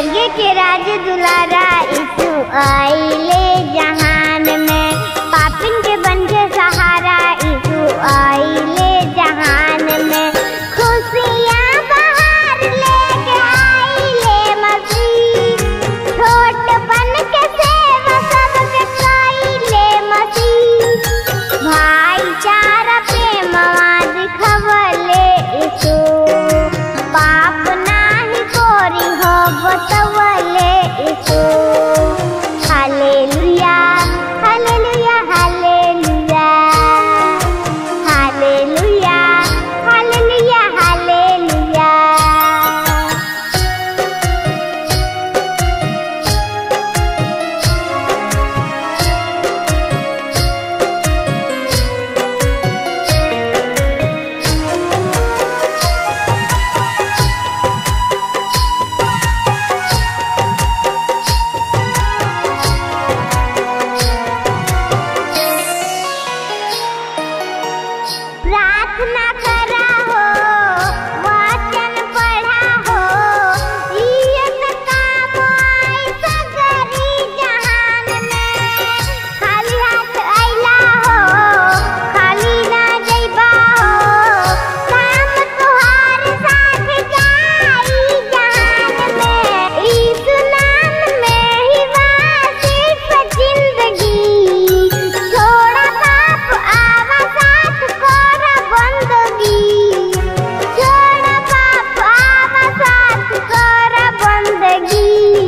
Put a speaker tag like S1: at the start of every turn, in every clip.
S1: स्वर्ग के राज दुलारा यीशु आइले जहान में पापिन के बन के सहारा यीशु आइले जहान में खुशियाँ बाहर लेके आइले मसीह छोट बन के सेवा सबके कइले मसीह भाईचारा प्रेमवा दिखवले यीशु पाप नाही कोरी हो बतवले Yeshu hallelujah hallelujah hallelujah hallelujah hallelujah hallelujah प्रार्थना करा हो वचन पढ़ा हो ये त काम आई सगरी जहान में खाली हाथ अइला हो खाली ना जइबा हो काम तुहार साथ जाई जहान में यीशु नाम में ही बा सिर्फ जिंदगी छोड़ा पाप आवा साथ कोरा बंदगी छोड़ा पाप आवा साथ कोरा बंदगी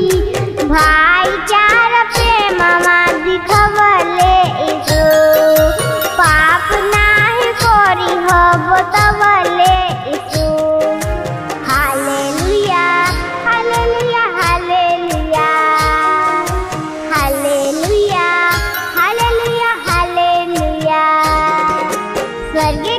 S1: भाईचारा प्रेमवा दिखवले यीशु पाप नाही कोरी हो बतवले Yeshu hallelujah hallelujah hallelujah hallelujah hallelujah hallelujah स्वर्ग